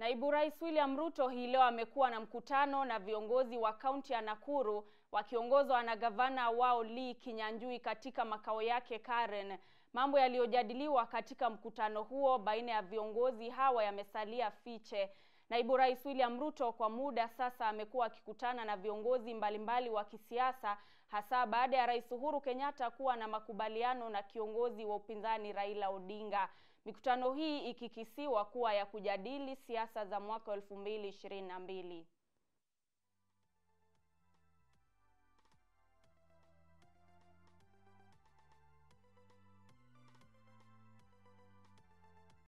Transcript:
Naibu Rais William Ruto hii leo amekuwa na mkutano na viongozi wa kaunti ya Nakuru wakiongozwa na gavana wao Lee Kinyanjui katika makao yake Karen. Mambo yaliyojadiliwa katika mkutano huo baina ya viongozi hawa yamesalia fiche. Naibu Rais William Ruto kwa muda sasa amekuwa akikutana na viongozi mbalimbali wa kisiasa hasa baada ya Rais Uhuru Kenyatta kuwa na makubaliano na kiongozi wa upinzani Raila Odinga. Mikutano hii ikikisiwa kuwa ya kujadili siasa za mwaka 2022.